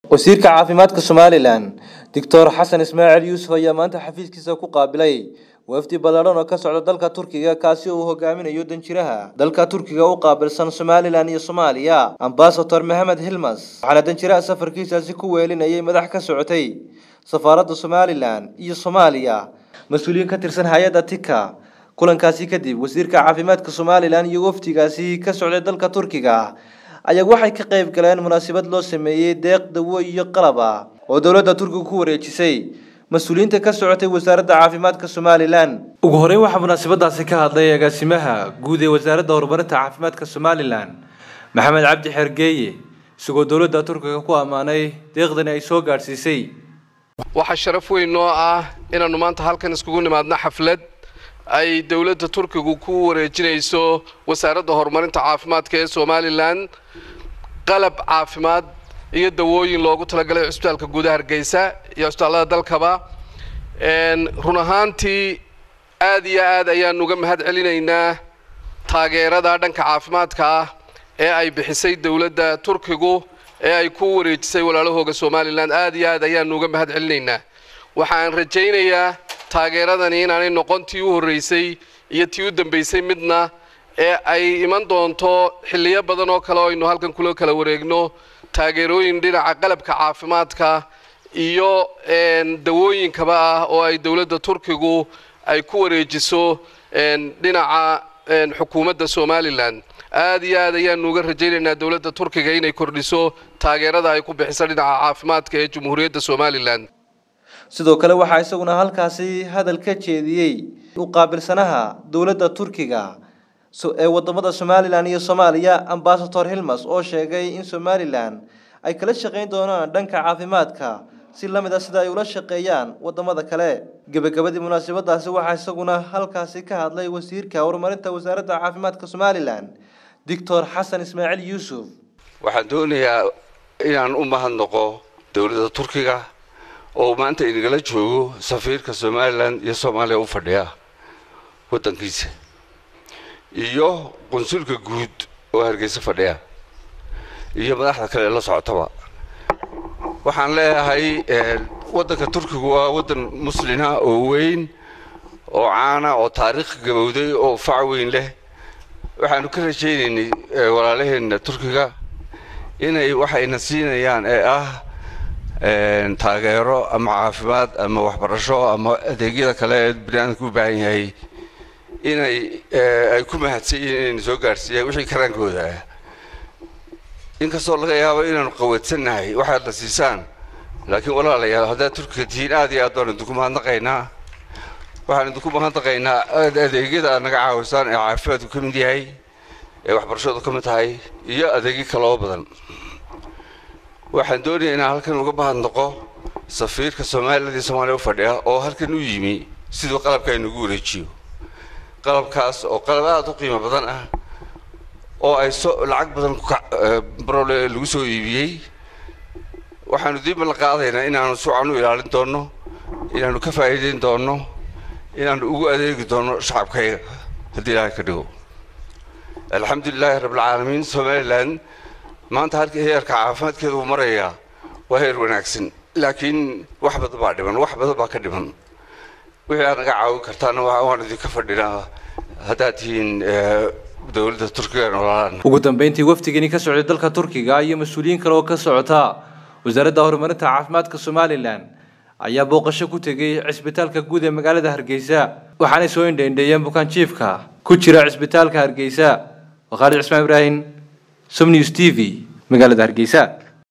wasiirka caafimaadka somalilan doctor xasan ismaaciil yuusuf ayaa maanta xafiiskiisa ku qaabilay wafdi ballaadhan oo ka socda dalka turkiga kaasi oo uu hogaaminayo danjiraha dalka turkiga u qaabilsan somalilan iyo soomaaliya ambasador maxamed hilmas waxaana danjiraha safarkiisaasi ku weelinayay madax ka socotay safaaradda somalilan iyo soomaaliya mas-uuliyiin ka tirsan hay-adda tika kulankaasi kadib wasiirka caafimaadka somalilan iyo wafdigaasi ka socday dalka turkiga ayaa waxay ka qayb galeen munaasabad loo sameeyey deeq dawo iyo qalab ah oo dowladda turkiga ku wareejisay mas-uuliyiinta ka socotay wasaaradda caafimaadka somalilan ugu horeyn waxaa munaasabadaasi ka hadlay agaasimaha guud ee wasaaradda horumarinta caafimaadka somalilan maxamed cabdi xergeeye isagoo dowladda turkiga ku ammaanay deeqdani ay soo gaadhsiisay waxaa sharaf weyn noo ah inaannu maanta halkan iskugu nimaadno xaflad ay dowladda turkigu ku wareejinayso wasaaradda horumarinta caafimaadka ee somalilan qalab caafimaad iyo dawooyin loogu talagalay cusbitaalka guudaha hargeysa iyo cusbitaallada dalkaba run ahaantii aad iyo aad ayaan uga mahad celinaynaa taageerada dhanka caafimaadka ah ee ay bixisay dowladda turkigu ee ay ku wareejisay walaalahooga somalilan aad iyo aad ayaanu uga mahad celinaynaa waxaan rajaynayaa taageeradani inaanay noqon tii u horreysay iyo tii u dambaysay midna ee ay iman doonto xilliyo badan oo kale oo aynu halkan kula kala wareegno taageerooyin dhinaca qalabka caafimaadka iyo dawooyinkaba ah oo ay dowladda turkigu ay ku wareejiso dhinaca xukuumadda somalilan aad iyo aad ayaanu uga rajaynaynaa dowladda turkiga inay kordhiso taageerada ay ku bixiso dhinaca caafimaadka ee jamhuuriyadda somalilan sidoo kale waxaa isaguna halkaasi hadal ka jeediyey u qaabilsanaha dowladda turkiga ee wadamada somalilan iyo soomaaliya ambasador hilmas oo sheegay in somalilan ay kala shaqayn doonaan dhanka caafimaadka si lamid a sida ay ula shaqeeyaan wadamada kale gebagabadii munaasabadaasi waxaa isaguna halkaasi ka hadlay wasiirka horumarinta wasaaradda caafimaadka somalilan doctor xasan ismaaciil yuusuf waxaan doonayaa inaan u mahadnaqo dowladda turkiga oo maanta inagala joogo safiirka somalilan iyo soomaaliya u fadhiya waddankiisa iyo qunsulka guud oo hargeysa fadhiya iyo madaxda kale ee la socotaba waxaan leeyahay waddanka turkigu waa waddan muslina oo weyn oo caana oo taariikh gabowday oo fac weyn leh waxaanu ka rajaynaynay walaalaheenna turkiga inay waxayna siinayaan ee ah taageero ama caafimaad ama waxbarasho ama adeegyada kale ee biniaadamka u baahan yahay inay ay ku mahadsan yihiin inayna soo gaadhsiiyaan wixii karaankooda ah inkastoo laga yaabo inaanu qawadsannahay waxaad na siisaan laakiin walaalayaal haddaad turkiga tihiin aad iyo aad baan idinku mahadnaqaynaa waxaan idinku mahadnaqaynaa adeegyada aad naga caawisaan ee caafimaadku ka mid yahay ee waxbarashadu ka mid tahay iyo adeegyo kaloo badan waxaan doonayaa inaan halkan uga mahadnaqo safiirka somaliland iyo soomaaliya u fadhiya oo halkan u yimi siduu qalabka aynugu wareejiyo qalabkaas oo qalab aada u qiimo badan ah oo ay so lacag badan brole lagu soo iibiyey waxaanu diiba la qaadaynaa inaanu sucan u ilaalin doonno inaanu ka faa'iidayn doonno inaanu ugu adeegi doonno shacabkayga haddii ilaahay ka dhigo alxamdulilaahi rabbilcaalamiin somalilan maanta halka heerka caafimaadkeeda uu marayaa waa heer wanaagsan laakiin wax badan baa dhiman wax badan baa ka dhiman wixii aad naga caawin kartaana waan idinka fadhinaa haddaad tihiin dowladda turkiga noolaan ugu dambeyntii wafdigani ka socday dalka turkiga iyo mas-uuliyiin kale oo ka socota wasaaradda horumarinta caafimaadka somalilan ayaa booqasho ku tegay cisbitaalka guud ee magaalada hargeysa waxaanay soo indhaindheeyeen bukaan jiifka ku jira cisbitaalka hargeysa waa khaalid cismaan ibraahim som news t v magaalada hargeysa